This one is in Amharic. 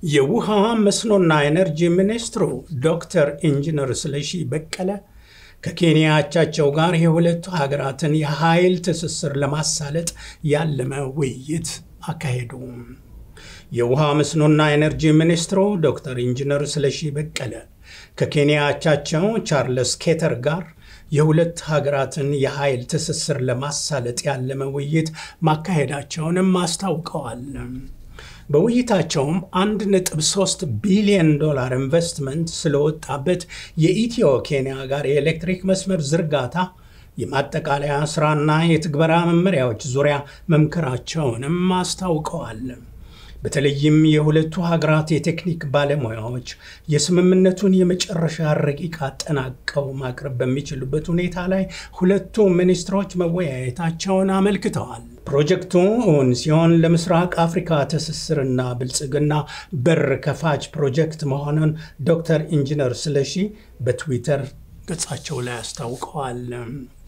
የውሃ መስኖና ኤነርጂ ሚኒስትሩ ዶክተር ኢንጂነር ስለሺ በቀለ ከኬንያ አቻቸው ጋር የሁለቱ ሀገራትን የኃይል ትስስር ለማሳለጥ ያለመ ውይይት አካሄዱ። የውሃ መስኖና ኤነርጂ ሚኒስትሩ ዶክተር ኢንጂነር ስለሺ በቀለ ከኬንያ አቻቸው ቻርልስ ኬተር ጋር የሁለት ሀገራትን የኃይል ትስስር ለማሳለጥ ያለመ ውይይት ማካሄዳቸውንም አስታውቀዋል። በውይይታቸውም 1.3 ቢሊዮን ዶላር ኢንቨስትመንት ስለወጣበት የኢትዮ ኬንያ ጋር የኤሌክትሪክ መስመር ዝርጋታ የማጠቃለያ ስራና የትግበራ መመሪያዎች ዙሪያ መምከራቸውንም አስታውቀዋል። በተለይም የሁለቱ ሀገራት የቴክኒክ ባለሙያዎች የስምምነቱን የመጨረሻ ረቂቅ አጠናቀው ማቅረብ በሚችሉበት ሁኔታ ላይ ሁለቱ ሚኒስትሮች መወያየታቸውን አመልክተዋል። ፕሮጀክቱ እውን ሲሆን ለምስራቅ አፍሪካ ትስስርና ብልጽግና በር ከፋች ፕሮጀክት መሆኑን ዶክተር ኢንጂነር ስለሺ በትዊተር ገጻቸው ላይ አስታውቀዋል።